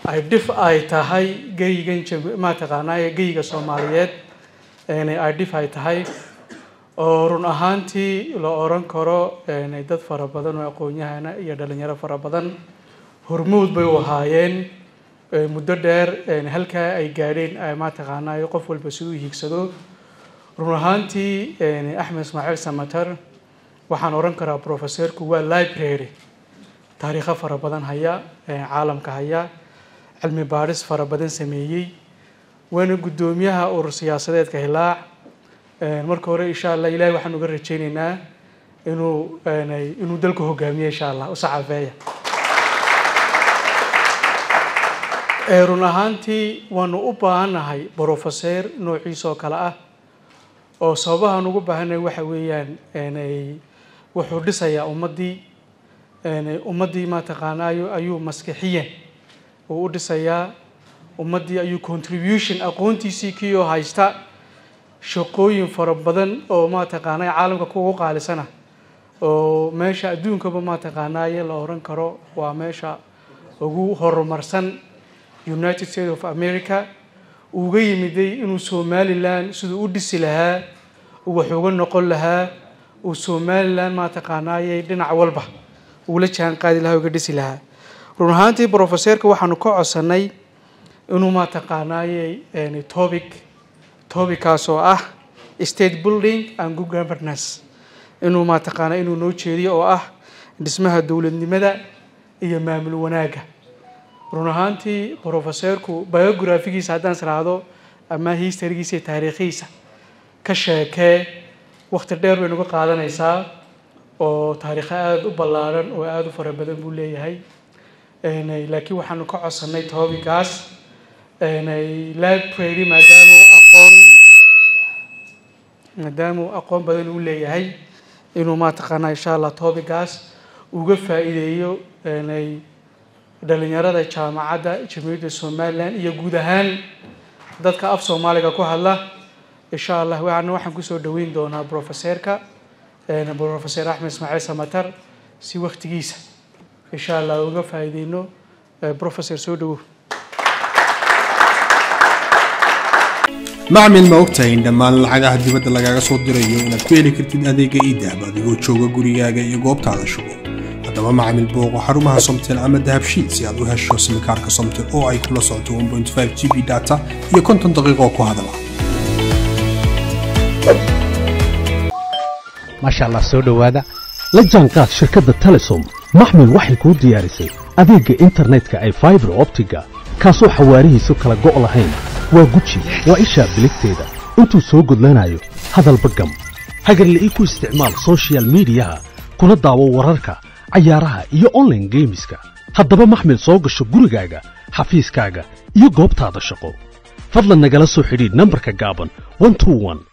ay dhif ay tahay geygan mataqaanaa geyga soomaaliyeed ay dhif ay tahay oo run ahaantii la oran karo dad fara badan oo aqoon-yahana iyo dhalinyaro fara badan hormuud bay u ahaayeen muddo dheer halkaa ay gaadheen mataqaanaa qof walba siduu hiigsado run ahaantii axmed ismaaciil samater waxaan oran karaa professorku waa library taariikho fara badan haya caalamka haya cilmi baadhis fara badan sameeyey waana guddoomiyaha urur siyaasadeedka hilaac marka hore insha allah ilahay waxaan uga rajeyneynaa inuu inuu dalku hogaamiyo insha allah u saxaafeeya run ahaantii waanu u baahannahay brofeseer noociisa oo kale ah oo sababahaan ugu baahannahay waxa weeyaan wuxuu dhisayaa ummaddii ummaddii mataqaanaayo ayuu maskixiyan uu u dhisayaa ummaddii ayuu contribution aqoontiisii kiioo haysta shaqooyin fara badan oo mataqaanaa caalamka kugu qaalisana oo meesha adduunkaba mataqaanaaye la oran karo waa meesha ugu horumarsan united states of america uga yimiday inuu somalilan siduu u dhisi lahaa uu wax uga noqon lahaa uu somalilan mataqaanaaye dhinac walba uula jaan qaadi lahaa uga dhisi lahaa run ahaantii brofeseerka waxaanu ka codsanay inuu mataqaanaaye topic tobickaas oo ah state building and good governance inuu mataqaana inuu noo jeediyo oo ah dhismaha dowladnimada iyo maamul wanaagga run ahaantii brofeseerku biographigiisa haddaan israahdo ama historygiisa iyo taariikhiisa ka sheekee wakti dheer bay nagu qaadanaysaa oo taariikho aada u ballaaran oo aada u fara badan buu leeyahay laakiin waxaanu ka codsanay toobikaas library maadaama aqoon maadaama uu aqoon badan uu leeyahay inuu mataqaanaa insha allah toobigaas uga faa-iideeyo dhalinyarada jaamacadda jamhuuriyadda somalilan iyo guud ahaan dadka af soomaaliga ku hadla insha allah waana waxaan kusoo dhaweyn doonaa brofeseerka brofeser axmed ismaaciil samater si waktigiisa insha allah uga faa-iideyno brofeser soo dhawow macmil ma ogtahay in dhammaan lacagaha dibadda lagaaga soo dirayo inaad ku heli kartid adeega iidahab adigoo jooga gurigaaga iyo goobtaada shugo haddaba macmil booqo xarumaha somtel ama dahabshiid si aad u hesho simikaarka somtel oo ay kula socoto g b data iyo konton daqiiqo ku hadala maasha allah soo dhowaada la jaanqaad shirkadda telesom maxmil waxay kuu diyaarisay adeegga internetka ay faibar optiga kaasoo xawaarihiisu kala go' lahayn waa guji waa ishaa biligteeda intuu soo gudlanayo hadalba gam hagarla'ii ku isticmaal sochial midiyaha kuna daawo wararka cayaaraha iyo onlaine geemiska haddaba maxmil soo gasho gurigaaga xafiiskaaga iyo goobtaada shaqo fadlan nagala soo xidhiidh nambarka gaaban